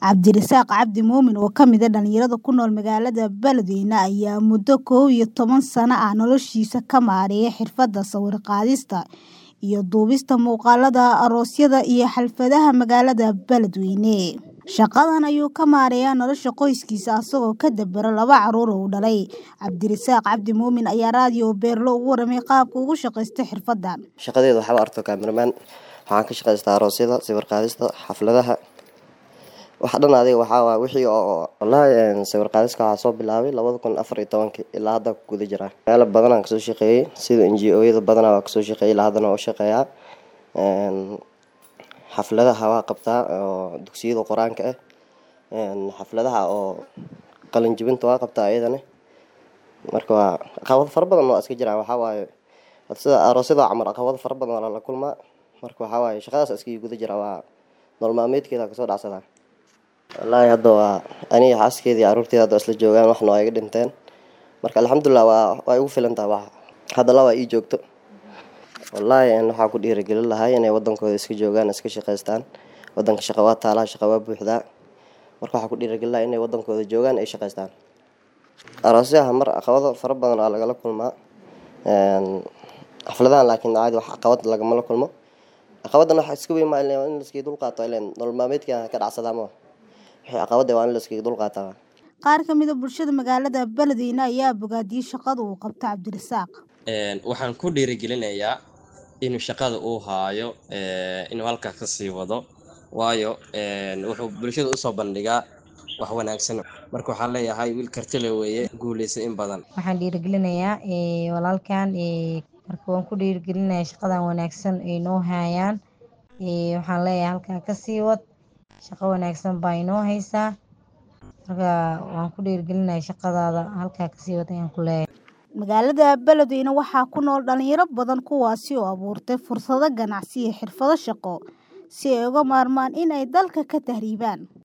Cabdirasaaq Cabdi Muumin oo ka mid ah dhalinyarada ku nool magaalada Beledweyne ayaa muddo kow iyo toban sano ah noloshiisa ka maareeya xirfadda sawir qaadista iyo duubista muuqaalada aroosyada iyo xafladaha magaalada Beledweyne. Shaqadan ayuu ka maareeyaa nolosha qoyskiisa asagoo ka dabara laba carruur oo uu dhalay. Cabdirasaaq Cabdi Muumin ayaa raadiyo Beerlo uga warramay qaabka uu ugu shaqaysto xirfaddan. shaqadeeda waxaa u arko cameraman waxaan ka shaqaystaa aroosyada sawir qaadista xafladaha waxa dhan adiga waxaa waa wixii oo wallaahi sawir qaadiska waxaa soo bilaabay labada kun afar iyo tobankii ilaa hadda ku guda jiraa meelo badan aan kasoo shaqeeyey sida n g o-yada badanaa waa kasoo shaqeeyey ilaa haddana waa u shaqeeyaa xafladaha waa qabtaa oo dugsiyada qur-aanka ah xafladaha oo qalin jebinta waa qabtaa iyadana marka waa caqabado fara badan waa iska jiraan waxaa waaye sida aroosyada camal caqabado fara badan waa lala kulmaa marka waxaa waaye shaqadaas iskaga guda jira waa nolol maalmeedkeeda kasoo dhacsadaa wallaahi hadda waa aniga xaaskeeda iyo carruurteeda hadda isla joogaan waxna waa iga dhinteen marka alxamdulilah waa waa igu filan tahay wax hadda laba ii joogto wallaahi waxaa ku dhiirigelin lahaa inay wadankooda iska joogaan iska shaqaystaan wadanka shaqa waa taalaa shaqa waa buuxdaa marka waxaa ku dhiirigelin lahaa inay wadankooda joogaan ay shaqaystaan aroosyaha mar caqabado fara badan aa lagala kulmaa xafladahan laakiin caadi wax caqabad lagama la kulmo caqabadan waxa iska weyn maa in laskaga dulqaato ileen nolol maalmeedka ka dhacsadaa ma wixii caqabada waa in laskaga dulqaataa Qaar ka mid ah bulshada magaalada Beledweyne ayaa bogaadiyay shaqada uu qabto Cabdirasaaq. waxaan ku dhiirigelinayaa inuu shaqada uu haayo inuu halkaa ka sii wado waayo wuxuu bulshada usoo bandhigaa wax wanaagsan marka waxaan leeyahay wiil kartile weeye guuleysa in badan waxaan dhiirigelinayaa walaalkan marka waan ku dhiirigelinayaa shaqadan wanaagsan ay noo hayaan waxaan leeyahay halkaa ka sii wad shaqo wanaagsan baa inoo haysaa marka waan ku dhiirigelinayaa shaqadaada halkaa ka sii wad ayaan ku leeyahay Magaalada Beledweyne waxaa ku nool dhalinyaro badan kuwaasi oo abuurtay fursado ganacsi iyo xirfado shaqo si ay uga maarmaan in ay dalka ka tahriibaan.